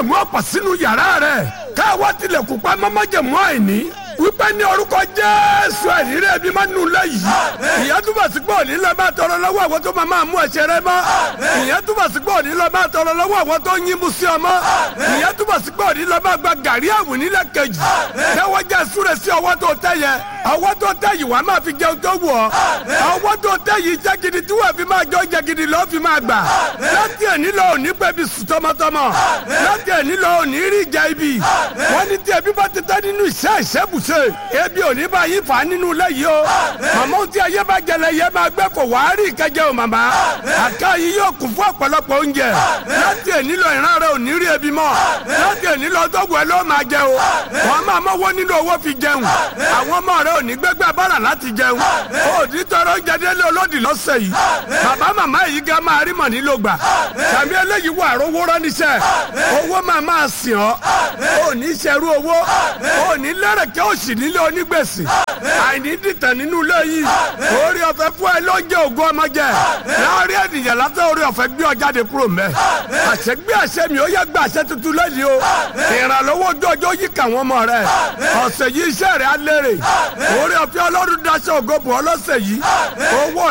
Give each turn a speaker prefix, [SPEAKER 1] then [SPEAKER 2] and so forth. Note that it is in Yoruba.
[SPEAKER 1] mú ọ̀pọ̀ sínú yàrá rẹ̀ káwọ́ tilẹ̀kùn pa mọ́mọ́jẹ̀mú àìní wípé ní orúkọ jésù ẹ̀rírí ẹbí máa nù lẹ́yìn ìyẹn túbọ̀ sí pé òní lọ́ọ́ máa tọrọ lọ́wọ́ àwọn tó máa máa mú ẹ̀ṣẹ̀ rẹ mọ́ ìyẹn túbọ̀ sí pé òní lọ́ọ́ máa tọrọ lọ́wọ́ àwọn tó ń yín mú sí ọmọ ìyẹn túbọ̀ sí pé òní lọ́ọ́ máa gba gàrí àwìn nílẹ̀ kejì tẹ́wọ́ jẹ́ súre sí ọwọ́ tó tẹ́ yẹ ọwọ́ tó tẹ́ yìí wàá máa fi jẹun tó wù ọ́ ọwọ́ tó tẹ́ yìí jẹ́ gidi tí wọ́n fi máa jọ jẹ gidi lọ́ọ́ fi máa gbà láti ẹ̀ nílò òní pẹ́ bí sùn tọmọtọmọ láti ẹ̀ nílò òní rí ìjà ibi wọ́n ní tí ẹbí bá ti tẹ́ nínú iṣẹ́ ìṣẹ́bùṣe ebi òní bá yín fà á nínú ilé yìí o màmá tí ayé bá jẹlẹ yẹ máa gbẹ kó wàá rí ìkẹjẹ o màmá àká yìí yóò kún fún ọ̀pọ̀lọpọ̀ oúnjẹ láti ẹ̀ nílò ìran rẹ òní rí ebi mọ́ láti ẹ̀ nílò ọtọ́gbọ̀ ẹ ló máa jẹ o wọ́n máa mọ́wọ́ nínú owó fi jẹun àwọn ọmọ rẹ òní gbẹgbẹ bára láti jẹun òní tọrọ oúnjẹ délé olódì lọ́sẹ̀ yìí bàbá màmá yìí gan máa rí mọ̀ nílò gbà tàbí eléyìí wà rówó ránníṣẹ́ owó máa máa sìn ọ́ òní ṣerú owó òní lẹ́rẹ̀kẹ́ òsì nílé onígbèsè àìní dìtẹ̀ nínú ilé yìí orí ọ̀fẹ́ fún ẹ ló ń jẹ ògùn ọmọ jẹ láàrin ènìyàn látọ̀ orí ọ̀fẹ́ gbé ọ jáde kúrò mẹ́ àṣẹ gbé àṣẹ mi ó yẹ gbé àṣẹ tuntun lẹ́yìn o ìrànlọ́wọ́ ojú ọjọ́ yìí kà wọ́n mọ̀ rẹ ọ̀sẹ̀ yìí iṣẹ́ rẹ̀ á lérè orí ọ̀fẹ́ ọlọ́run daṣẹ́ ògo bò ọlọ́sẹ̀ yìí owó